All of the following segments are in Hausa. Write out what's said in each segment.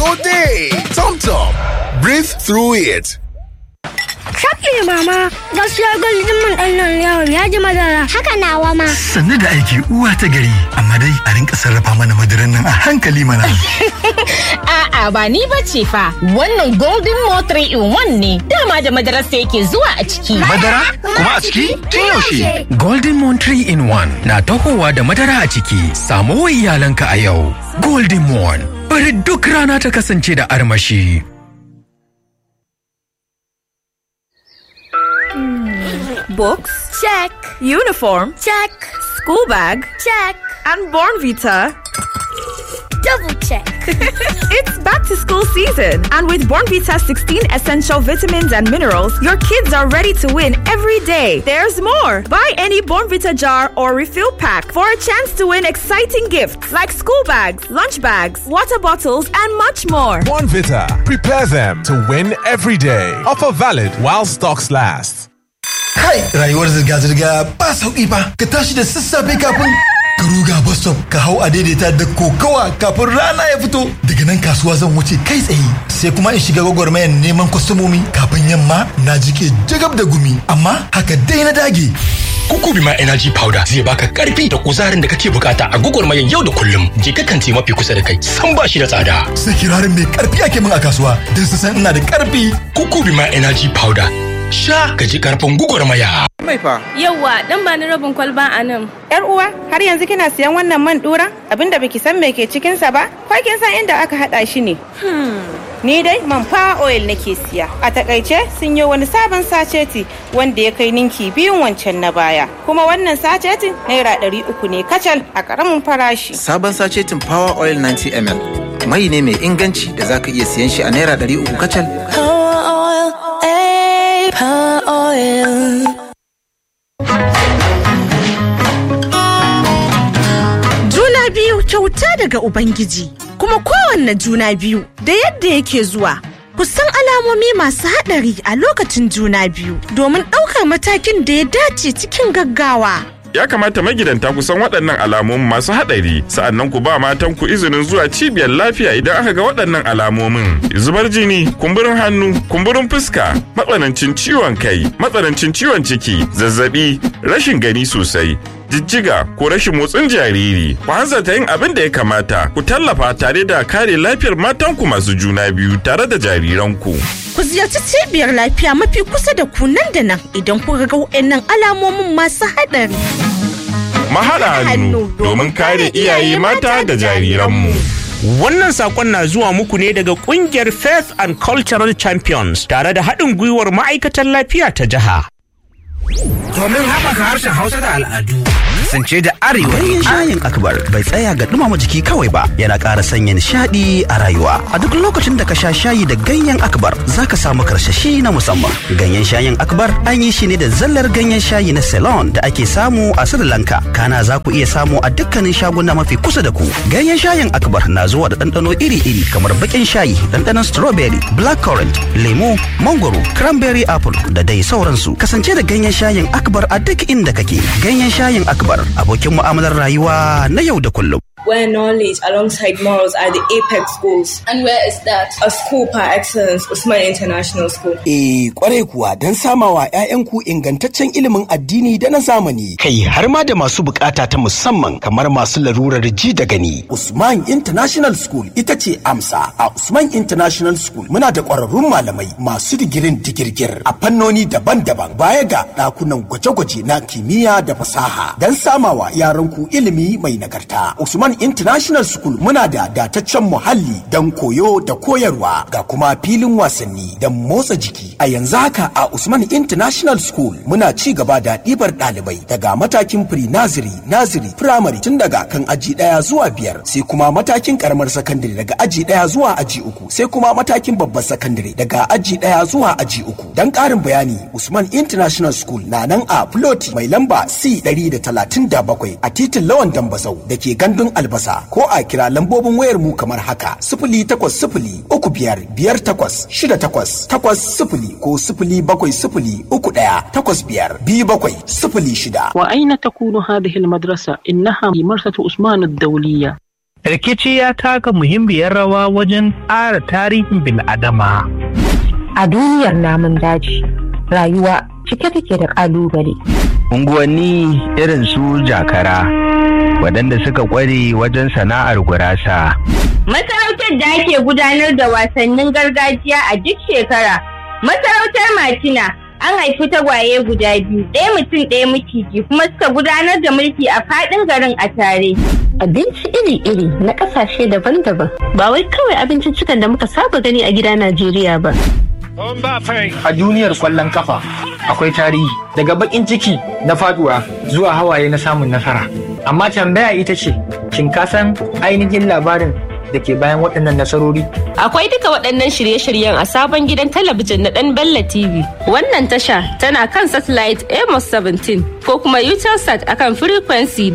go day. Tom Tom, breathe through it. Shafi mama, gaskiya gwaldin man ɗan nan yawon ya ji madara. Haka nawa ma. Sannu da aiki uwa ta gari, amma dai a rinka sarrafa mana madaran nan a hankali mana. A'a ba ni ba ce fa, wannan Golden Mo 3 in 1 ne, dama da madarar sa yake zuwa a ciki. Madara? Kuma a ciki? Tun yaushe? Golden Moon 3 in 1 na tahowa da madara a ciki. Samo wa iyalanka a yau. Golden Moon. Bari duk rana ta kasance da armashi. Books? Check, Uniform? check, School bag? check, And Born Vita? double check. It's back to school season, and with Born Vita 16 essential vitamins and minerals, your kids are ready to win every day. There's more. Buy any Born Vita jar or refill pack for a chance to win exciting gifts like school bags, lunch bags, water bottles, and much more. Bonvita. Prepare them to win every day. Offer valid while stocks last. Kai, rayuwar zirga-zirga ba sauƙi ba. Ka tashi da sassafe kafin ka ruga bus stop ka hau a daidaita da kokawa kafin rana ya fito. Daga nan kasuwa zan wuce kai tsaye. Sai kuma in shiga gwagwarmayar neman kwastomomi kafin yamma na jike jagab da gumi. Amma haka dai na dage. Kukubima Energy Powder zai baka karfi da kuzarin da kake bukata a gwagwarmayar yau da kullum. Je ka kanti mafi kusa da kai, san ba shi da tsada. Sai kirarin mai karfi ake min a kasuwa don su san ina da karfi. Kukubima Energy Powder. Sha ka ji karfin gwagwarmaya. Mai fa. Yawwa, dan ba ni rabin kwalba a nan. Yar uwa, har yanzu kina siyan wannan man dura? Abinda baki san me ke cikin sa ba? Ko kin san inda aka hada shi ne? Ni dai man fa oil nake siya. A takaice sun yi wani sabon saceti wanda ya kai ninki biyun wancan na baya. Kuma wannan sacetin naira ɗari uku ne kacal a ƙaramin farashi. Sabon sacetin Power Oil 90 ml. Mai ne mai inganci da zaka iya siyan shi a naira ɗari uku kacal. Power oil, eh, power oil. Juna biyu kyauta daga Ubangiji, kuma kowanne juna biyu da yadda yake zuwa. Ku san alamomi masu haɗari a lokacin juna biyu domin ɗaukar matakin da ya dace cikin gaggawa. Ya kamata magidanta ku san waɗannan alamomin masu haɗari, sa'annan ku ba matan ku izinin zuwa cibiyar lafiya idan aka ga waɗannan alamomin. Zubar jini, kumburin hannu, kumburin fuska, matsanancin ciwon kai, matsanancin ciwon ciki, zazzabi, rashin gani sosai, jijjiga ko rashin motsin jariri. Ku hanzarta yin abin da ya kamata, ku tallafa tare da kare lafiyar matanku masu juna biyu tare da jariranku. Ku ziyarci cibiyar lafiya mafi kusa da ku nan da nan idan kuka ga waɗannan alamomin masu haɗari. Mahaɗa hannu domin kare iyaye mata da jariranmu. Wannan sakon na zuwa muku ne daga kungiyar Faith and Cultural Champions tare da haɗin gwiwar ma'aikatan lafiya ta jiha. Domin haɓaka harshen Hausa da al'adu. Kasance da arewa. Ganyen shayin akbar bai tsaya ga dumama jiki kawai ba yana ƙara sanya nishaɗi a rayuwa. A duk lokacin da ka sha shayi da ganyen akbar za ka samu karsashi na musamman. Ganyen shayin akbar an yi shi ne da zallar ganyen shayi na Ceylon da ake samu a Sri Lanka. Kana za ku iya samu a dukkanin shaguna mafi kusa da ku. Ganyen shayin akbar na zuwa da ɗanɗano iri-iri kamar baƙin shayi, ɗanɗanon strawberry, blackcurrant, lemu, mangoro, cranberry apple da dai sauransu. Kasance da ganyen shayin akbar a duk inda kake. Ganyen shayin akbar abokin mu'amalar rayuwa na yau da kullum. Where knowledge alongside morals are the apex goals. And where is that? A school par excellence, Usman International School. Eh, kwarai kuwa don samawa 'ya'yanku ingantaccen ilimin addini da na zamani. Kai har ma da masu bukata ta musamman kamar masu larurar ji da gani. Usman International School ita ce amsa. A Usman International School muna da ƙwararrun malamai masu digirin digirgir a fannoni daban-daban baya ga ɗakunan gwaje-gwaje na kimiyya da fasaha don samawa yaranku ilimi mai nagarta. Usman International School muna da dataccen muhalli don koyo da koyarwa ga kuma filin wasanni don motsa jiki. A yanzu haka a Usman International School muna ci gaba da ɗibar ɗalibai daga matakin pre-nursery, nursery, primary tun daga kan aji ɗaya zuwa biyar sai kuma matakin karamar sakandare daga aji ɗaya zuwa aji uku sai kuma matakin babbar sakandare daga aji ɗaya zuwa aji uku. Don ƙarin bayani Usman International School na nan a Floti mai lamba C 137 a titin Lawan Dambazau da ke gandun albasa ko a kira lambobin wayar mu kamar haka sifili takwas sifili uku biyar biyar takwas shida takwas takwas sifili ko sifili bakwai sifili uku ɗaya takwas biyar biyu bakwai sifili shida. وأين تكون هذه المدرسة؟ إنها في مرسة عثمان الدولية rikici ya taka muhimmiyar rawa wajen ƙara tarihin bil'adama. A duniyar namun daji, rayuwa cike take da ƙalubale. Unguwanni irin su jakara, waɗanda suka ƙware wajen sana'ar gurasa. Masarautar da ake gudanar da wasannin gargajiya a duk shekara. Masarautar Matina an haifi tagwaye guda biyu, ɗaya mutum ɗaya maciji kuma suka gudanar da mulki a faɗin garin a tare. Abinci iri-iri na ƙasashe daban-daban ba wai kawai abinciccikan da muka saba gani a gida Najeriya ba. A duniyar kwallon kafa akwai tarihi daga bakin ciki na faduwa zuwa hawaye na samun nasara. Amma tambaya ita ce, shin ka san ainihin labarin da ke bayan waɗannan nasarori? Akwai duka waɗannan shirye-shiryen a sabon gidan talabijin na ɗan Bella TV. Wannan tasha tana kan satellite Amos 17 ko kuma Utelsat akan frequency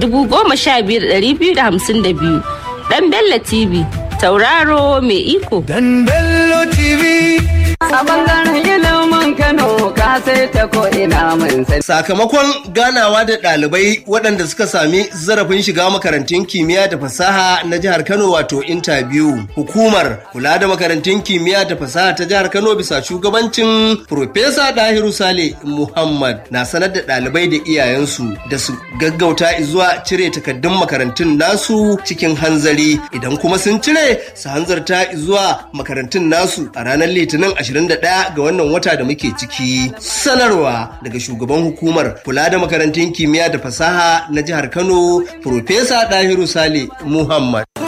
15252. Ɗan Bella TV, tauraro mai iko. Dan Bello TV. A bangaren ilimin Kano ka sai ta ko ina mun sani. Sakamakon ganawa da ɗalibai waɗanda suka sami zarafin shiga makarantun kimiyya da fasaha na jihar Kano wato interview. Hukumar kula da makarantun kimiyya da fasaha ta jihar Kano bisa shugabancin Profesa Dahiru Sale Muhammad na sanar da ɗalibai da iyayensu da su gaggauta zuwa cire takaddun makarantun nasu cikin hanzari idan kuma sun cire su hanzarta zuwa makarantun nasu a ranar Litinin 21 ga wannan wata da muke ciki. Sanarwa daga shugaban hukumar kula da makarantun kimiyya da fasaha na jihar Kano, Profesa Dahiru Sale Muhammad.